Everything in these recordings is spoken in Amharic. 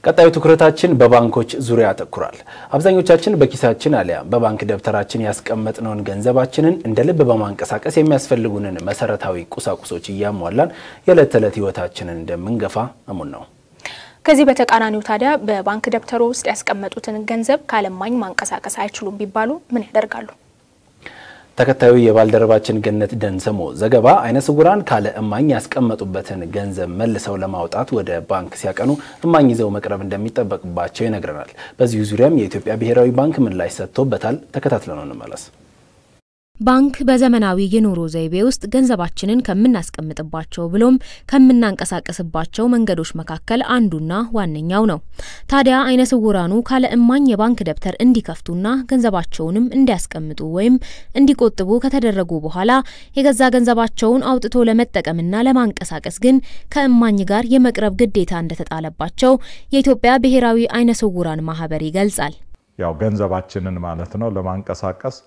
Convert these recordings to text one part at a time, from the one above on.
ቀጣዩ ትኩረታችን በባንኮች ዙሪያ ያተኩራል። አብዛኞቻችን በኪሳችን አሊያም በባንክ ደብተራችን ያስቀመጥነውን ገንዘባችንን እንደ ልብ በማንቀሳቀስ የሚያስፈልጉንን መሰረታዊ ቁሳቁሶች እያሟላን የዕለት ተዕለት ሕይወታችንን እንደምንገፋ እሙን ነው። ከዚህ በተቃራኒው ታዲያ በባንክ ደብተሮ ውስጥ ያስቀመጡትን ገንዘብ ካለማኝ ማንቀሳቀስ አይችሉም ቢባሉ ምን ያደርጋሉ? ተከታዩ የባልደረባችን ገነት ደንሰሞ ዘገባ አይነ ስውራን ካለ እማኝ ያስቀመጡበትን ገንዘብ መልሰው ለማውጣት ወደ ባንክ ሲያቀኑ እማኝ ይዘው መቅረብ እንደሚጠበቅባቸው ይነግረናል። በዚሁ ዙሪያም የኢትዮጵያ ብሔራዊ ባንክ ምላሽ ሰጥቶበታል። ተከታትለነው እንመለስ። ባንክ በዘመናዊ የኑሮ ዘይቤ ውስጥ ገንዘባችንን ከምናስቀምጥባቸው ብሎም ከምናንቀሳቀስባቸው መንገዶች መካከል አንዱና ዋነኛው ነው። ታዲያ አይነ ስውራኑ ካለ እማኝ የባንክ ደብተር እንዲከፍቱና ገንዘባቸውንም እንዲያስቀምጡ ወይም እንዲቆጥቡ ከተደረጉ በኋላ የገዛ ገንዘባቸውን አውጥቶ ለመጠቀምና ለማንቀሳቀስ ግን ከእማኝ ጋር የመቅረብ ግዴታ እንደተጣለባቸው የኢትዮጵያ ብሔራዊ አይነ ስውራን ማህበር ይገልጻል። ያው ገንዘባችንን ማለት ነው ለማንቀሳቀስ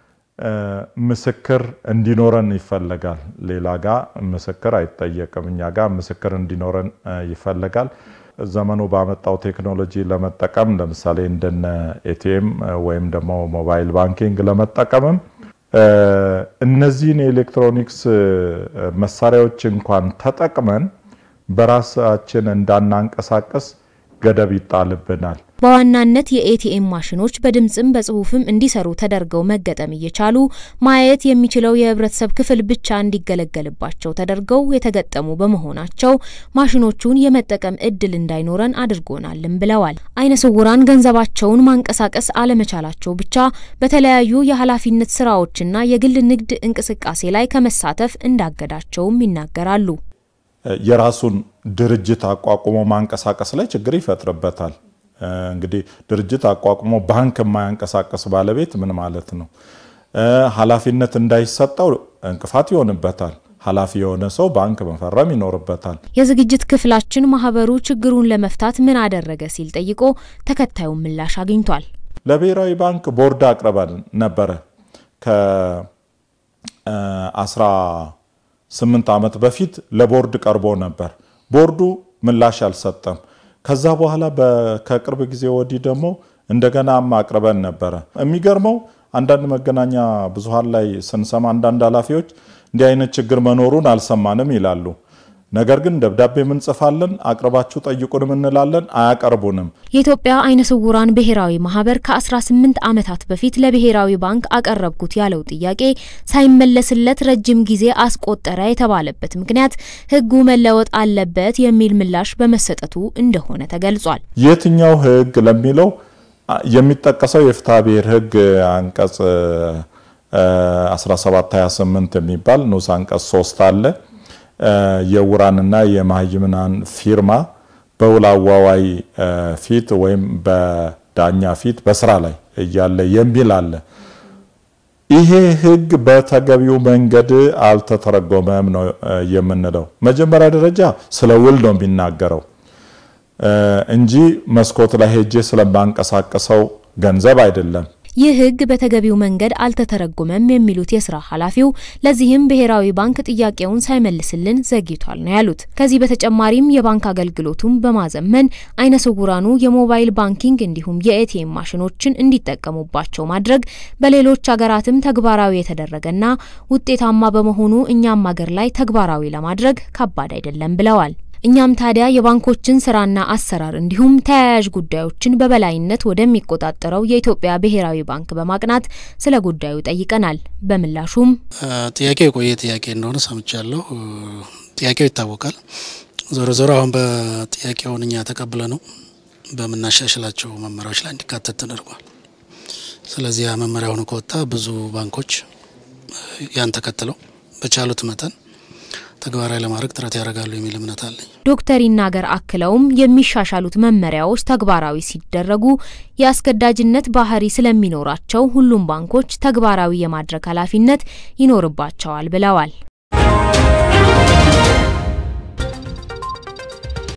ምስክር እንዲኖረን ይፈለጋል። ሌላ ጋ ምስክር አይጠየቅም። እኛ ጋ ምስክር እንዲኖረን ይፈለጋል። ዘመኑ ባመጣው ቴክኖሎጂ ለመጠቀም ለምሳሌ እንደነ ኤቲኤም ወይም ደግሞ ሞባይል ባንኪንግ ለመጠቀምም እነዚህን የኤሌክትሮኒክስ መሳሪያዎች እንኳን ተጠቅመን በራሳችን እንዳናንቀሳቀስ ገደብ ይጣልብናል። በዋናነት የኤቲኤም ማሽኖች በድምፅም በጽሁፍም እንዲሰሩ ተደርገው መገጠም እየቻሉ ማየት የሚችለው የህብረተሰብ ክፍል ብቻ እንዲገለገልባቸው ተደርገው የተገጠሙ በመሆናቸው ማሽኖቹን የመጠቀም እድል እንዳይኖረን አድርጎናልም ብለዋል። አይነ ስውራን ገንዘባቸውን ማንቀሳቀስ አለመቻላቸው ብቻ በተለያዩ የኃላፊነት ስራዎችና የግል ንግድ እንቅስቃሴ ላይ ከመሳተፍ እንዳገዳቸውም ይናገራሉ። የራሱን ድርጅት አቋቁሞ ማንቀሳቀስ ላይ ችግር ይፈጥርበታል። እንግዲህ ድርጅት አቋቁሞ ባንክ የማያንቀሳቀስ ባለቤት ምን ማለት ነው? ኃላፊነት እንዳይሰጠው እንቅፋት ይሆንበታል። ኃላፊ የሆነ ሰው ባንክ መፈረም ይኖርበታል። የዝግጅት ክፍላችን ማህበሩ ችግሩን ለመፍታት ምን አደረገ ሲል ጠይቆ ተከታዩን ምላሽ አግኝቷል። ለብሔራዊ ባንክ ቦርድ አቅርበን ነበረ ከአስራ ስምንት ዓመት በፊት ለቦርድ ቀርቦ ነበር። ቦርዱ ምላሽ አልሰጠም። ከዛ በኋላ ከቅርብ ጊዜ ወዲህ ደግሞ እንደገና አቅርበን ነበረ። የሚገርመው አንዳንድ መገናኛ ብዙሃን ላይ ስንሰማ አንዳንድ ኃላፊዎች እንዲህ አይነት ችግር መኖሩን አልሰማንም ይላሉ። ነገር ግን ደብዳቤ ምንጽፋለን፣ አቅርባችሁ ጠይቁንም እንላለን፣ አያቀርቡንም። የኢትዮጵያ አይነ ስውራን ብሔራዊ ማህበር ከ18 ዓመታት በፊት ለብሔራዊ ባንክ አቀረብኩት ያለው ጥያቄ ሳይመለስለት ረጅም ጊዜ አስቆጠረ የተባለበት ምክንያት ሕጉ መለወጥ አለበት የሚል ምላሽ በመሰጠቱ እንደሆነ ተገልጿል። የትኛው ሕግ ለሚለው የሚጠቀሰው የፍትሐ ብሔር ሕግ አንቀጽ 1728 የሚባል ንዑስ አንቀጽ 3 አለ የዕውራንና የመሃይምናን ፊርማ በውል አዋዋይ ፊት ወይም በዳኛ ፊት በስራ ላይ እያለ የሚል አለ። ይሄ ህግ በተገቢው መንገድ አልተተረጎመም ነው የምንለው። መጀመሪያ ደረጃ ስለ ውል ነው የሚናገረው እንጂ መስኮት ላይ ሄጄ ስለማንቀሳቀሰው ገንዘብ አይደለም። ይህ ህግ በተገቢው መንገድ አልተተረጎመም የሚሉት የስራ ኃላፊው ለዚህም ብሔራዊ ባንክ ጥያቄውን ሳይመልስልን ዘግይቷል ነው ያሉት። ከዚህ በተጨማሪም የባንክ አገልግሎቱን በማዘመን አይነ ስውራኑ የሞባይል ባንኪንግ እንዲሁም የኤቲኤም ማሽኖችን እንዲጠቀሙባቸው ማድረግ በሌሎች ሀገራትም ተግባራዊ የተደረገና ውጤታማ በመሆኑ እኛም ሀገር ላይ ተግባራዊ ለማድረግ ከባድ አይደለም ብለዋል። እኛም ታዲያ የባንኮችን ስራና አሰራር እንዲሁም ተያያዥ ጉዳዮችን በበላይነት ወደሚቆጣጠረው የኢትዮጵያ ብሔራዊ ባንክ በማቅናት ስለ ጉዳዩ ጠይቀናል። በምላሹም ጥያቄው የቆየ ጥያቄ እንደሆነ ሰምቻለሁ። ጥያቄው ይታወቃል። ዞሮ ዞሮ አሁን በጥያቄውን እኛ ተቀብለ ነው በምናሻሽላቸው መመሪያዎች ላይ እንዲካተት ተደርጓል። ስለዚህ ያ መመሪያ ሆኖ ከወጣ ብዙ ባንኮች ያን ተከትለው በቻሉት መጠን ተግባራዊ ለማድረግ ጥረት ያደርጋሉ የሚል እምነት አለኝ። ዶክተር ይናገር አክለውም የሚሻሻሉት መመሪያዎች ተግባራዊ ሲደረጉ የአስገዳጅነት ባህሪ ስለሚኖራቸው ሁሉም ባንኮች ተግባራዊ የማድረግ ኃላፊነት ይኖርባቸዋል ብለዋል።